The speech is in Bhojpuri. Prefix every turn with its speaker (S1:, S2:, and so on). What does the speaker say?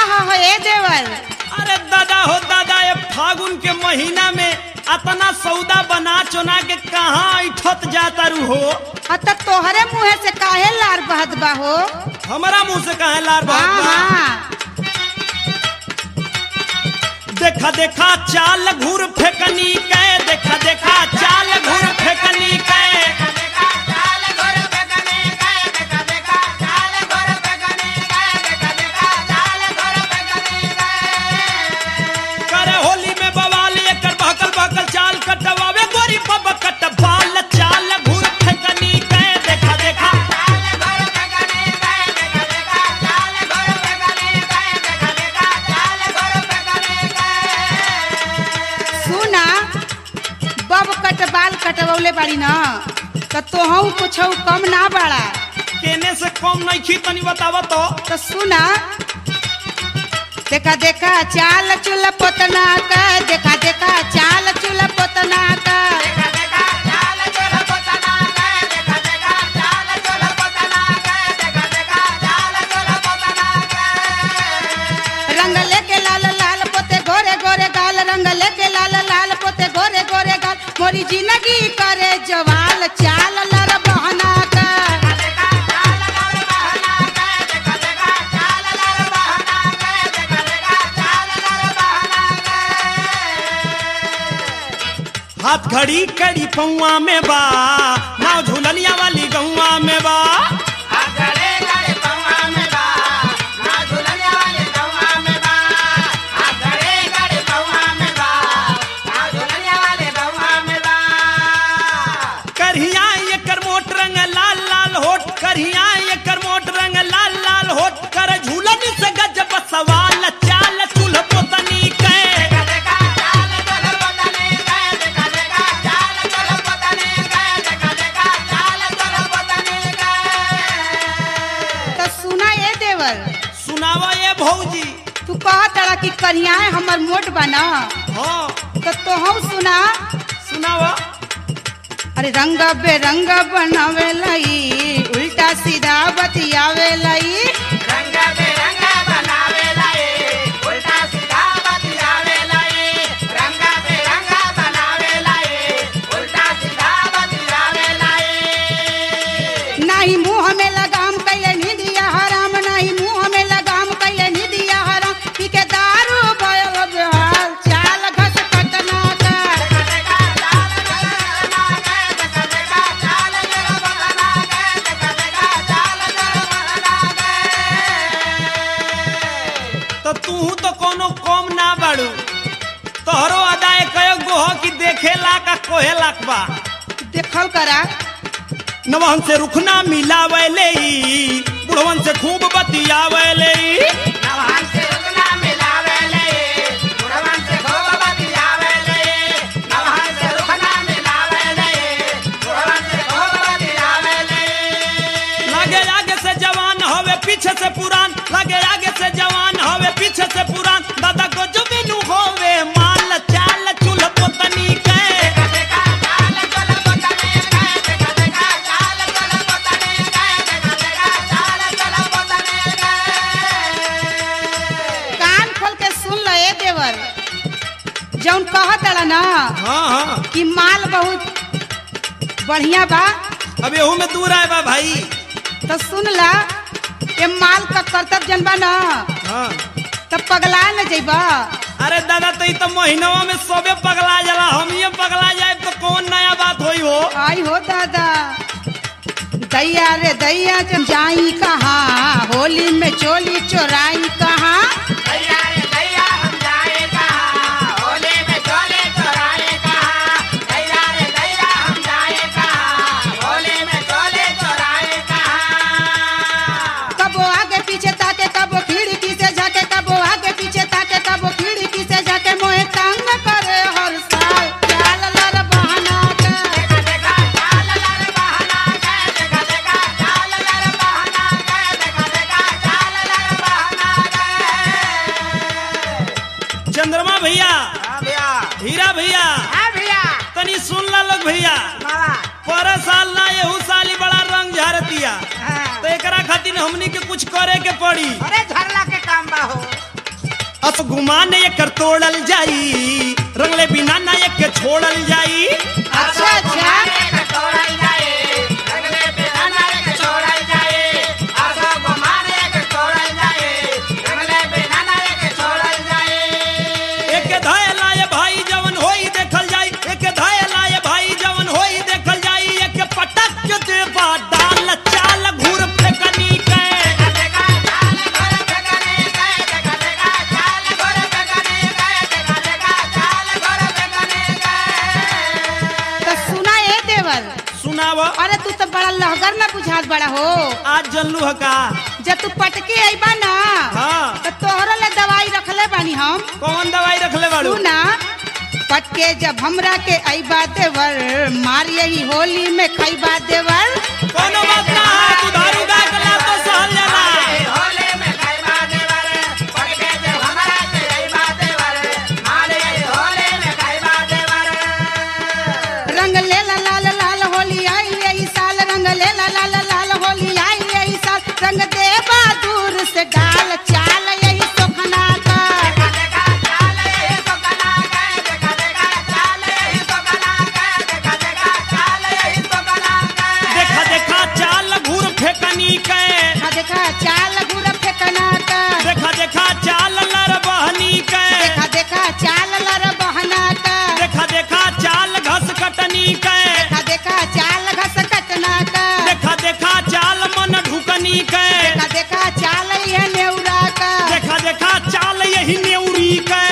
S1: हो हो ए देवर
S2: अरे दादा हो दादा ये फागुन के महीना में अपना सौदा बना चुना के कहाँ ऐठत जाता रू हो
S1: अत तोहरे मुंह से काहे लार बहत बा हो
S2: हमारा मुंह से कहे लार
S1: हाँ
S2: बात बा?
S1: हाँ
S2: देखा देखा चाल घूर फेकनी के देखा देखा चाल घूर फेकनी के करे होली में बवाल एकर बहकल बहकल चाल कटवावे गोरी बब कट बाल चाल घूर फेकनी के देखा देखा
S1: सुना बब कट बाल कटवले बाड़ी न त तोहू कुछ कम ना बाड़ा
S2: केने से कम नहीं खी तनी बतावा तो
S1: तो सुना देखा देखा चाल चुल पोतना का देखा देखा चाल चुल पोतना का रंग लेके लाल लाल पोते गोरे गोरे गाल रंग लेके लाल लाल पोते गोरे गोरे गाल मोरी जिंदगी करे जवाल चाल लर बहना का
S2: हाथ घड़ी कड़ी पौआ में बा नाव झूलनिया वाली गौआ में बा करहिया एकर मोट रंग लाल लाल होठ करहिया एकर मोट रंग लाल लाल होठ कर झूलनी से गजब सवाल चाल चूल्ह पोतनी के
S1: तो सुना ये देवर
S2: सुनावा ये भौजी
S1: तू कहा तड़ा कि करियाए हमर मोट बना
S2: हाँ
S1: तो तोहू सुना
S2: सुनावा
S1: अरे रंग बेरंग बनावे लई उल्टा सीधा बतियावे लई नाही मुंह में लगाम कैले निदिया हराम नाही मुंह में लगाम कैले निदिया हराम पी के दारू भयल बेहाल चाल घस कटना का
S2: तो तू तो कोनो कम ना बाड़ू तोहरो अदाए कयो गोह की देखेला का कोहेला बा
S1: देखल करा
S2: नवहन से रुखना मिलावे ले बुढ़वन से खूब बतियावे ले लगे आगे से जवान होवे पीछे से पुरान लगे आगे से जवान होवे पीछे से पुरान दादा को जो बिनु होवे माल चाल चूल्ह पोतनी के
S1: कान खोल के सुन ल ए देवर जौन कहत अड़ा ना
S2: हाँ हाँ
S1: कि माल बहुत बढ़िया बा
S2: अब एहू में दूर आए बा भाई
S1: तो सुन ला ये माल का कर्तव्य जनबा ना
S2: हाँ
S1: तब पगला न जइबा
S2: अरे दादा तो ई तो महीनवा में सबे पगला जाला हम ये पगला जाए तो कौन नया बात होई हो
S1: आई हो दादा दैया रे दैया जब जाई कहाँ होली में चोली चोराई कहाँ कबो आगे पीछे ताके कबो खिड़की से झाके कबो आगे पीछे ताके कबो खिड़की से झाके मोहे तंग करे हर साल चाल लर बहाना के
S2: चंद्रमा भैया हीरा भैया
S1: भैया
S2: तनी सुन ला लोग भैया पर साल ना एहू साल ही बड़ा रंग झारतिया तो एकरा खातिर हमनी के कुछ करे के पड़ी
S3: अरे झरला के काम बा हो
S2: गुमान एकर तोड़ल जाई रंगले बिना ना एक छोड़ल जाई
S1: अच्छा अच्छा
S2: एक धाय लाए भाई जवन होई देखल जाई एक धाय लाए भाई जवन होई देखल जाई एक पटक के देबा डाल चाल घूर फेकनी के
S1: तो सुना ए देवर
S2: सुनाव
S1: अरे तू तो बड़ा लहगर में बुझात बड़ा हो
S2: आज जनलू हका
S1: जब तू पटके अइबा ना
S2: हाँ
S1: तो तोहरा ले दवाई रखले बानी हम
S2: कौन दवाई रखले बाड़ू
S1: तू ना पटके जब हमरा के अइबा देवर मार यही होली में खइबा देवर
S2: कोनो बात ना है दुधारू गाय के लात तो सहल जाला
S1: रंग ले ला लाल लाल होली आई यही साल रंग ले ला लाल लाल होली आई यही साल रंग दे बहादुर से डाल चाल यही सोखना का
S2: देखा देखा चाल घूर फेकनी के
S1: देखा देखा चाल गुर फेकना का
S2: देखा देखा चाल लर बहनी के
S1: देखा देखा चाल लर बहना का
S2: देखा देखा चाल घस कटनी के
S1: देखा देखा चाल घस कटना का
S2: देखा देखा चाल मन ढुकनी के
S1: देखा देखा चाल यह नेउरा का
S2: देखा देखा चाल यही नेउरी के